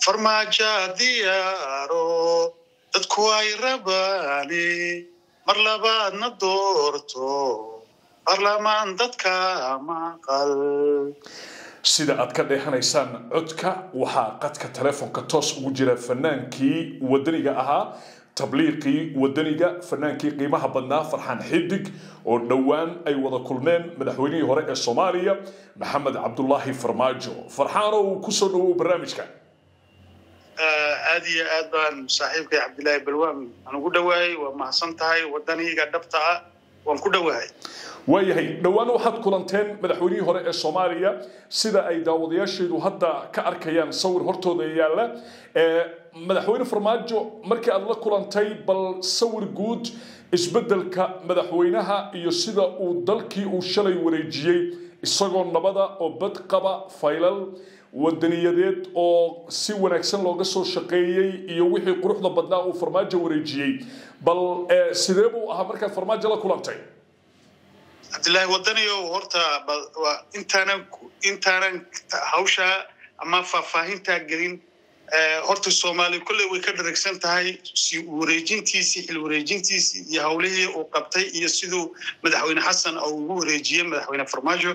farmaajo diyaaro dadku ay rabaani mar labaadna doorto baarlamaan dadka maqal sida aad ka dheehanaysaan codka waxaa qadka telefoonka toos ugu jira fanaankii wadaniga ahaa tabliiqii wadaniga fanaankii qiimaha badnaa farxaan xidig oo dhowaan ay wada kulmeen madaxweynihii hore ee soomaaliya maxamed cabdulaahi farmaajo farxaano uu kusoo dhawow barnaamijka aad iyo aad baan saaxiibkay cabdilaahi balwaan aan ugu dhowaayay waa mahadsan tahay wadaniga dhabta ah waan ku dhowahay waayahay dhowaan waxaad kulanteen madaxweynihii hore ee soomaaliya sida ay daawadayaasheedu hadda ka arkayaan sawir hortooda yaalla madaxweyne farmaajo markii aad la kulantay bal sawir guud isbeddelka madaxweynaha iyo sida uu dalkii uu shalay wareejiyey isagoo nabada oo bad qaba faylal wadaniyadeed oo si wanaagsan looga soo shaqeeyey iyo wixii quruxda badnaa uu farmaajo wareejiyey bal sidee buu ahaa markaad farmaajo la kulantay cabdillaahi wadaniyow horta intaanan intaanan hawshaa ama faahfaahintaa gelin horta soomaaliya kolley way ka dharagsan tahay si wareejintiisii xil wareejintiisii iyo howlihii uu qabtay iyo siduu madaxweyne xasan oo ugu wareejiyey madaxweyne farmaajo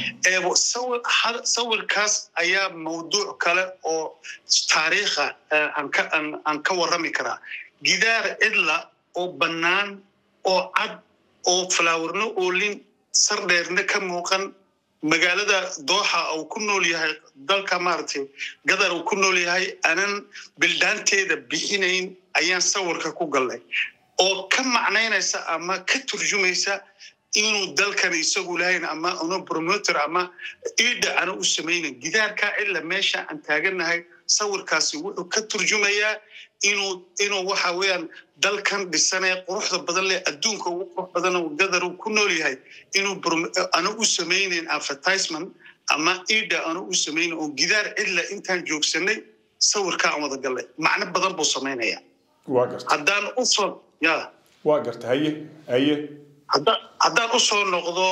sawirkaas ayaa mawduuc kale oo taariikha aan ka warrami karaa gidaar cidla oo bannaan oo cad oo falaawarno oolin sardheerna ka muuqan magaalada dooxa uu ku nool yahay dalka maaragtay gadar uu ku nool yahay aanan bildhaanteeda bixinayn ayaan sawirka ku gallay oo ka macnaynaysa ama ka turjumaysa inuu dalkan isagu lahayn ama una promoter ama iidha ana u samaynayn gidaarkaa cilla meesha aan taagannahay sawirkaasi wuxuu ka turjumayaa inuu inuu waxa weeyaan dalkan dhisanee quruxda badan leh adduunka ugu qurux badan oo gadar uu ku nool yahay inuu ana u samaynayn advertisement ama iidha ana u samaynayn oo gidaar cidla intaan joogsanay sawirka aan wada gallay macno badan buu samaynaya haddaan usoo ya waa garta haye haye haddaan usoo noqdo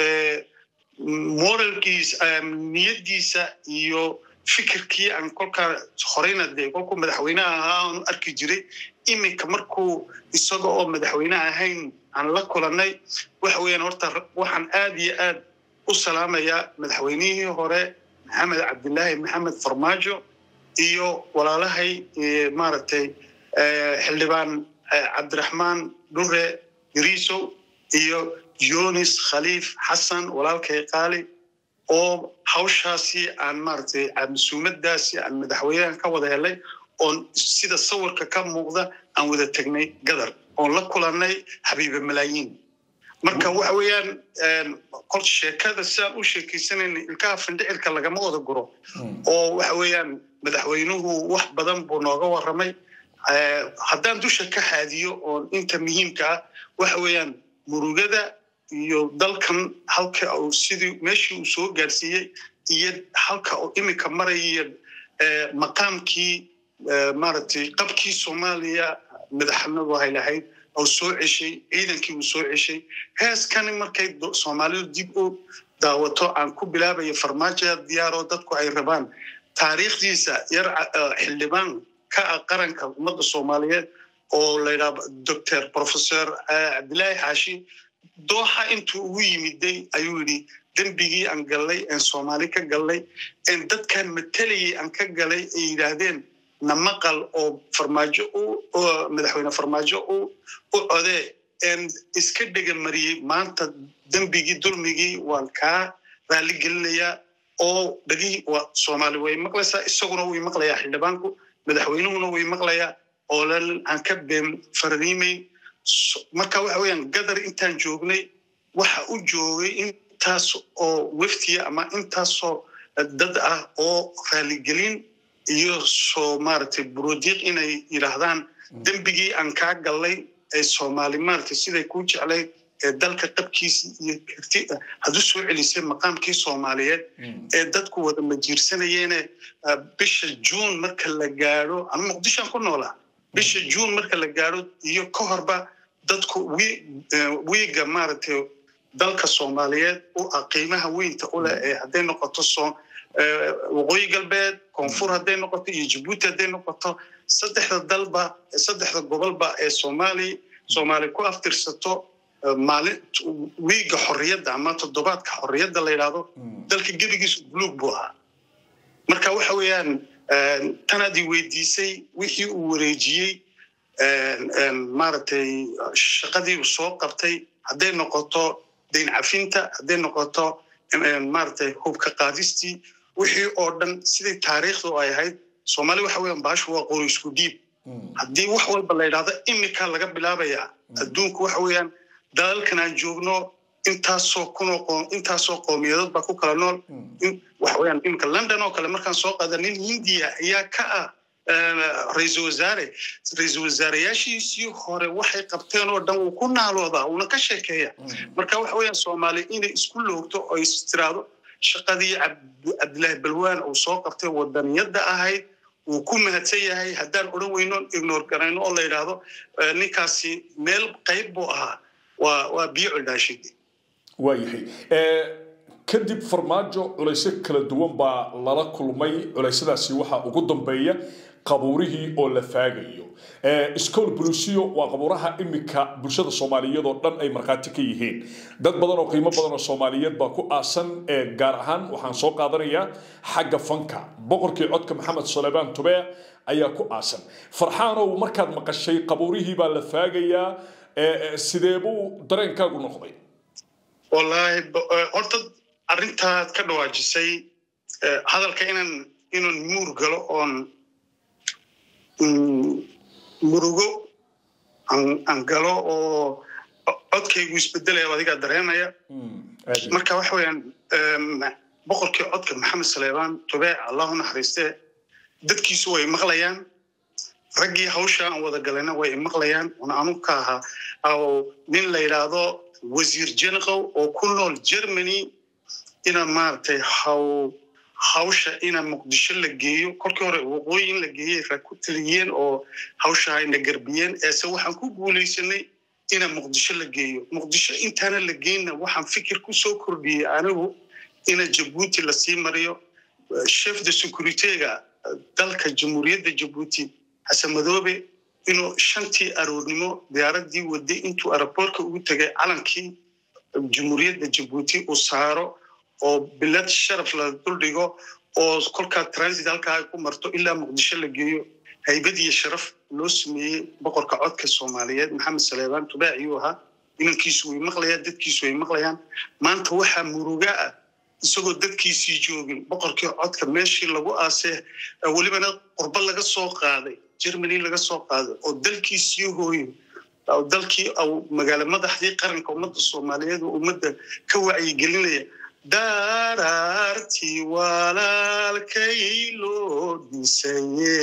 moralkiisa niyaddiisa iyo fikirkii aan kolkaa horeyna dee kolkuu madaxweyneha ahaa aanu arki jiray iminka markuu isaga oo madaxweyne ahayn aan la kulannay waxa weeyaan horta waxaan aad iyo aad u salaamayaa madaxweynihii hore maxamed cabdilaahi maxamed farmaajo iyo walaalahay maaragtay xildhibaan cabdiraxmaan dhure gariisow iyo yonis khaliif xasan walaalkay qaali oo hawshaasi aan maaragtay masuumadaasi aan madaxweynahan ka wada helay oon sida sawirka ka muuqda aan wada tegnay gadar oon la kulannay xabiibe malaayiin marka waxa weeyaan kol sheekada sidaan u sheekaysanayna ilkaha findhicilka lagama wada guro oo waxa weeyaan madaxweynuhu wax badan buu nooga warramay haddaan dusha ka haadiyo oon inta muhiimka ah waxa weeyaan murugada iyo dalkan halka uu sidii meeshii uu soo gaarsiiyey iyo halka uu iminka maraya maqaamkii maaragtay qabkii soomaaliya madaxnadu hay lahayd oo soo ceshay ciidankii uu soo ceshay heeskani markay soomaalidu dib u daawato aan ku bilaabayo farmaajo diyaaroo dadku ay rabaan taariikhdiisa yar xildhibaan ka ah qaranka ummadda soomaaliyeed oo layidhaha doctor professor cabdilaahi xaashi dooxa intuu ugu yimiday ayuu yidhi dembigii aan gallay een soomaali ka gallay een dadkan matalayay aan ka galay ay yidhaahdeen na maqal oo farmaajo madaxweyne farmaajo u codee een iska dhega mariyey maanta dembigii dulmigii waan kaa raali gelinayaa oo dhagihii waa soomaali way maqlaysaa isaguna way maqlayaa xildhibaanku madaxweynuhuna way maqlayaa oo lan aan ka been farriimayn marka waxa weeyaan gadar intaan joognay waxa u joogay intaas oo weftiya ama intaasoo dad ah oo raaligelin iyo soo maaragtay burudiiq inay yidhaahdaan dembigii aan kaa gallay ee soomaali maaragtay siday kuu jeclayd ee dalka qabkiisii iyo karti had u soo celisay maqaamkii soomaaliyeed ee dadku wada majiirsanayeene bisha juun marka la gaadho ama muqdishoan ku noolaa bisha juun marka la gaadho iyo ka horba dadku wiiga maaragtay dalka soomaaliyeed u ah qiimaha weynta u leh ee hadday noqoto waqooyi galbeed koonfur hadday noqoto iyo jabuuti hadday noqoto saddexda dalba saddexda gobolba ee soomaali soomaali ku aftirsato maalin wiiga xorriyadda ama toddobaadka xorriyadda la yidhaahdo dalka gebigiisu buluug buu ahaa marka waxa weeyaan tanaad i weydiisay wixii uu wareejiyey maaragtay shaqadii uu soo qabtay hadday noqoto dayn cafinta hadday noqoto maaragtay hubka qaadistii wixii oo dhan sidai taariikhdu ay ahayd soomaali waxa weeyaan baashu waa qori isku dhiib haddii wax walba la yidhahdo imika laga bilaabayaa adduunku waxa weeyaan dalalkan aan joogno intaasoo kunoo intaasoo qowmiyadood baa ku kala nool waxa weeyaan imika london oo kale markaan soo qaada nin hindiya ayaa ka ah ra-iisul wasaare ra-iisul wasaareyaashiisii hore waxay qabteen oo dhan wuu ku naaloodaa uuna ka sheekeeya marka waxa weeyaan soomaaliya inay isku loogto oo is tiraahdo shaqadii cabdilaahi balwaan uu soo qabtay wadaniyadda ahayd wuu ku mahadsan yahay haddaan odhan weynoon ignore garayno oo la yidhaahdo ninkaasi meel qayb buu ahaa waa waa biyo coldhaashide waayahay kadib farmaajo culaysyo kala duwan baa lala kulmay culaysadaasi waxaa ugu dambeeya qabuurihii oo la faagayo school bulusiyo waa qabuuraha imika bulshada soomaaliyeed oo dhan ay markhaati ka yihiin dad badan oo qiimo badan oo soomaaliyeed baa ku aasan gaar ahaan waxaan soo qaadanayaa xagga fanka boqorkii codka maxamed suleymaan tube ayaa ku aasan farxaanow markaad maqashay qabuurihii baa la faagayaa sidee buu dareenkaagu noqday wallaahi horta arrintaad ka dhawaajisay hadalka inaan inaan muur galo oon murugo aan galo oo codkaygu isbedelaya adigaa dareemaya marka waxa weeyaan boqorkii codka maxamed saleebaan tubee allahu naxariistee dadkiisu way maqlayaan raggii hawsha aan wada galayna way maqlayaan una anu ka ahaa nin la yidhaahdo wasiir jenaqow oo ku nool germany ina maaragtay haw hawsha ina muqdisho la geeyo kolkii hore waqooyi in la geeyey ra ku taliyeen oo hawsha ayna garbiyeen eese waxaan ku guulaysanay ina muqdisho la geeyo muqdisho intaana la geynna waxaan fikir ku soo kordhiyey anigu ina jabuuti lasii mariyo chef de securityga dalka jamhuuriyadda jabuuti xasan madoobe inuu shantii aroornimo diyaaradii waday intuu aeroboortka ugu tegay calankii jamhuuriyadda jabuuti uu saaro oo bilad sharaf la duldhigo oo kolkaa transit halkaa ay ku marto ilaa muqdisho la geeyo haybad iyo sharaf loo sameeyey boqorka codka soomaaliyeed maxamed saleebaan tubaac ayuu ahaa inankiisu way maqlayaan dadkiisu way maqlayaan maanta waxaa muruga ah isagoo dadkiisii joogin boqorkii codka meeshii lagu aasee welibana qurbo laga soo qaaday germany laga soo qaaday oo dalkiisii hooyin dalkii magaalo madaxdii qaranka ummadda soomaaliyeed oo ummadda ka wacyigelinaya daraartii walaalkay loo dhisaye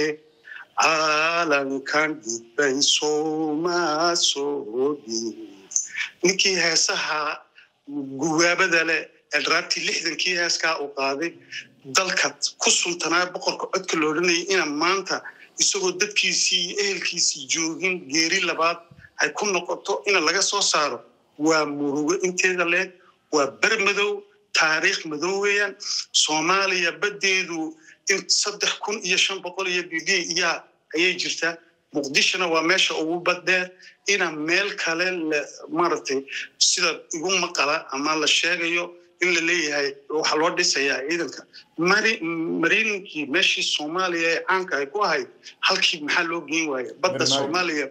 caalankan dhidbay sooma soo dhiin ninkii heesaha guwaabada leh elraabtii lixdankii heeskaa uu qaaday dalka ku suntanaa boqorka codka la odhanayay ina maanta isagoo dadkiisii iyo ehelkiisii joogin geeri labaad ay ku noqoto ina laga soo saaro waa murugo inteeda leeg waa ber madow taariikh madow weeyaan soomaaliya baddeedu in saddex kun iyo shan boqol iyo b b yaa ayay jirtaa muqdishona waa meesha ugu baddeer ina meel kale maaragtay sida igu maqala ama la sheegayo in la leeyahay waxaa loo dhisayaa ciidanka mariinkii meeshii soomaaliya ee caanka ay ku ahayd halkii maxaa loo geyn waaya badda soomaaliya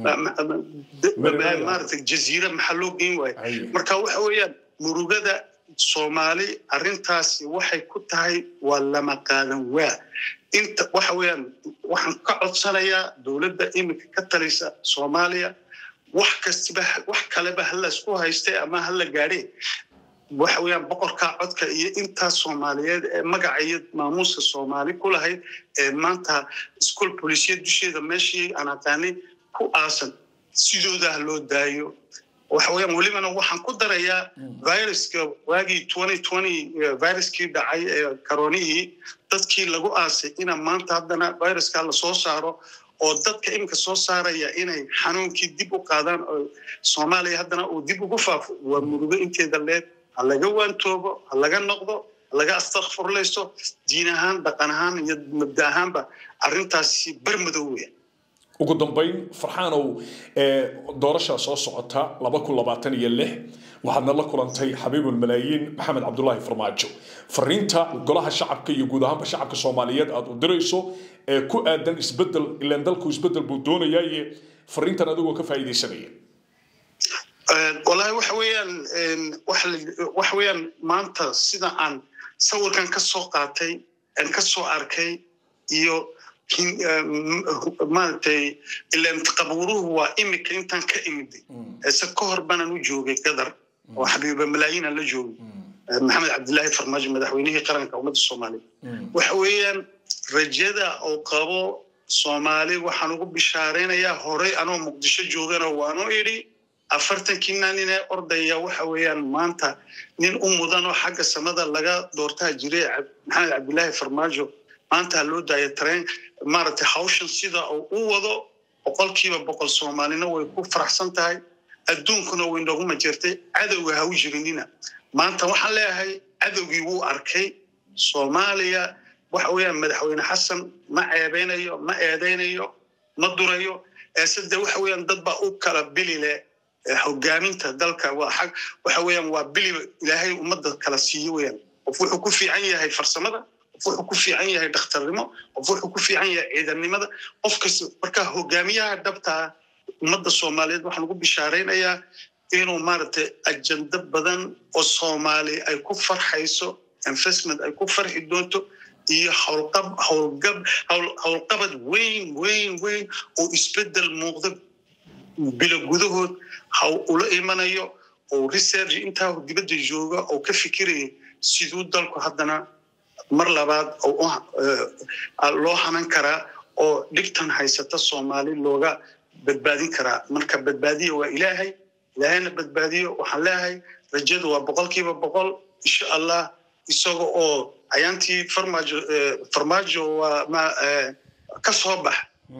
maaragtay jaziira maxaa loo geyn waaya marka waxa weeyaan murugada soomaali arrintaasi waxay ku tahay waa lama qaadan waa inta waxa weeyaan waxaan ka codsanayaa dowladda iminka ka talisa soomaaliya wax kastiba wax kaleba hala isku haystay ama hala gaadhe waxa weeyaan boqorkaa codka iyo intaas soomaaliyeed ee magaca iyo maamuuska soomaali ku lahayd ee maanta iskool bolisiyad dusheeda meeshii aan aqaanay ku aasan sidooda ha loo daayo waxa weeyaan welibana waxaan ku darayaa viruska waagii viruskii dhacay ee karoonihii dadkii lagu aasay ina maanta haddana viruska lasoo saaro oo dadka iminka soo saaraya inay xanuunkii dib u qaadaan oo soomaaliya haddana uu dib ugu faafo waa murugo inteeda leed ha laga waantoobo ha laga noqdo laga astakfurlaysto diin ahaan dhaqan ahaan iyo mabda ahaanba arrintaasi barmadow weya ugu dambayn farxaanow doorashaa soo socota laba kun labaatan iyo lix waxaadna la kulantay xabiibulmalaayiin maxamed cabdulaahi farmaajo fariinta golaha shacabka iyo guud ahaanba shacabka soomaaliyeed aad u dirayso ee ku aadan isbedel ilaan dalku isbedel buu doonayaaye fariintan adigoo ka faa'iidaysanaya wallaahi waxa weeyaan waxa weeyaan maanta sida aan sawirkan ka soo qaatay aan ka soo arkay iyo maaragtay ilaan qabuuruhu waa imika intaan ka imiday ise ka hor banaan u joogay gadar oo xabiiba malaayiinaan la joogay maxamed cabdilaahi farmaajo madaxweynihii qaranka ummadda soomaaliya waxa weeyaan rajada oo qabo soomaali waxaan ugu bishaaraynayaa horey anoo muqdisho joogana waanu idhi afartankii naaninee ordaya waxa weeyaan maanta nin u mudanoo xagga samada laga doortaa jiray maxamed cabdilaahi farmaajo maanta loo daaya tareen maaragtay hawshan sida uu u wado boqolkiiba boqol soomaalina way ku faraxsan tahay adduunkuna way noogu majeertay cadowga ha u jirinina maanta waxaan leeyahay cadowgii wuu arkay soomaaliya waxa weeyaan madaxweyne xasan ma ceebeynayo ma eedeynayo ma durayo eesede waxa weeyaan dad baa u kala bili leh hogaaminta dalka waa xag waxa weeyaan waa bili ilaahay ummadda kala siiyo weeyaan qof wuxuu ku fiican yahay farsamada qof wuxuu ku fiican yahay dhakhtarnimo qof wuxuu ku fiican yahay ciidannimada qof kasta marka hogaamiyaha dhabtaa ummadda soomaaliyeed waxaan ugu bishaaraynayaa inuu maaragtay ajando badan oo soomaali ay ku farxayso investment ay ku farxi doonto iyo howlqabad weyn weyn weyn oo isbedel muuqda bilo gudahood ha ula imanayo oo research intaa dibadda jooga oo ka fikiraya siduu dalku haddana mar labaad loo hanan karaa oo dhigtan haysata soomaali looga badbaadin karaa marka badbaadiya waa ilaahay ilaahayna badbaadiyo waxaan leeyahay rajadu waa boqolkiiba boqol insha allah isaga oo ayaantii farmaajo farmaajo waa ka soo bax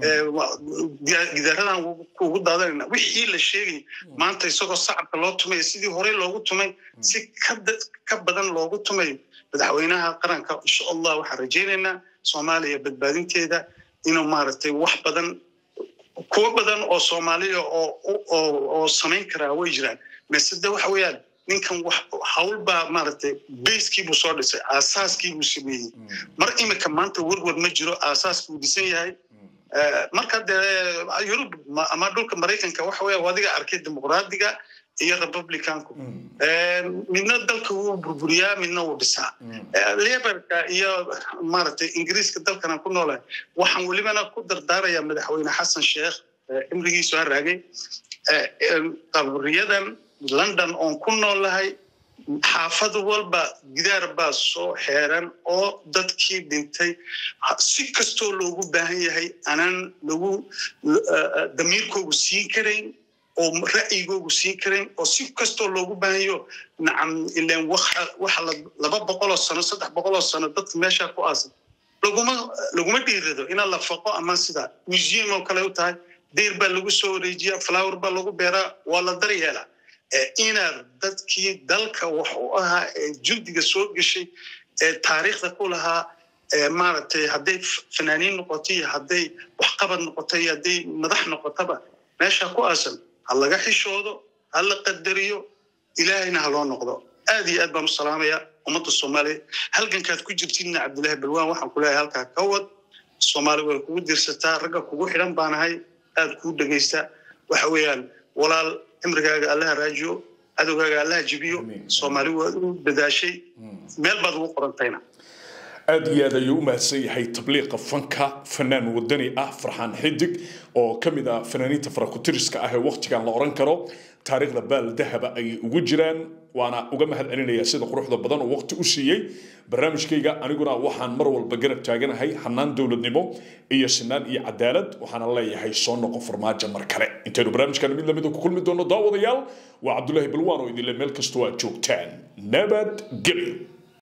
gidaaradan kuugu daadanayna wixii la sheegay maanta isagoo sacabka loo tumay sidii horey loogu tumay si ka badan loogu tumay madaxweynaha qaranka insha allah waxaan rajaynaynaa soomaaliya badbaadinteeda inuu maaragtay wax badan kuwo badan oo soomaaliya oo samayn karaa way jiraan masede waxa weeyaan ninkan hawl baa maaragtay bayskii buu soo dhisay aasaaskii buu sameeyey mar imika maanta werwer ma jiro aasaaskii uu dhisan yahay marka dee yurub ama dhulka maraykanka waxa weya adiga arkay dimuqraadiga iyo republicanku midna dalka wuu burburiyaa midna wuu dhisaa leberka iyo maaragtay ingiriiska dalkana ku noolahay waxaan welibana ku dardaarayaa madaxweyne xasan sheekh cimrigiisu ha raagay qabriyadan london oon ku noolahay xaafad walba gidaar baa soo xeeran oo dadkii dhintay si kastoo loogu baahan yahay anaan lagu damiirkoogu siin karayn oo ra'yigoogu siin karayn oo si kastoo loogu baahanyo nacam ilan waxa laba boqoloo sano saddex boqoloo sano dadka meeshaa ku aasan laguma laguma dhiirado ina la faqo ama sida museum oo kale u tahay deyr baa lagu soo wareejiyaa flower baa lagu beeraa waa la daryeelaa inaad dadkii dalka wax u ahaa ee jundiga soo geshay ee taariikhda ku lahaa maaragtay hadday fanaaniin noqoto iyo hadday waxqabad noqoto iyo hadday madax noqotaba meesha ku aasan ha laga xishoodo ha la qadariyo ilaahayna ha loo noqdo aad iyo aad baan u salaamayaa ummadda soomaaliya halgankaad ku jirtidna cabdillaahi balwaan waxaan ku leeyahay halkaa ka wad soomaali way kugu dirsataa ragga kugu xidhan baanahay aad kuu dhegaysta waxa weeyaan walaal cimrigaaga allaha raajiyo cadowgaaga allaha jibiyo soomaali waad u dadaashay meel baad ugu qorantayna aad iyo aad ayuu u mahadsan yahay tabliiqa fanka fanaan wadani ah farxaan xidig oo ka mid ah fanaaniinta farakutiriska ah ee waktigan la oran karo taariikhda baal dahaba ayay ugu jiraan waana uga mahad celinayaa sida quruxda badan oo waqti u siiyey barnaamijkayga aniguna waxaan mar walba garab taaganahay hanaan dowladnimo iyo sinaan iyo cadaalad waxaana leeyahay soo noqo farmaajo mar kale intaynu barnaamijkan mid lamida ku kulmi doono daawadayaal waa cabdulaahi balwaan oo idinle meel kastoo aad joogtaan nabad gelyo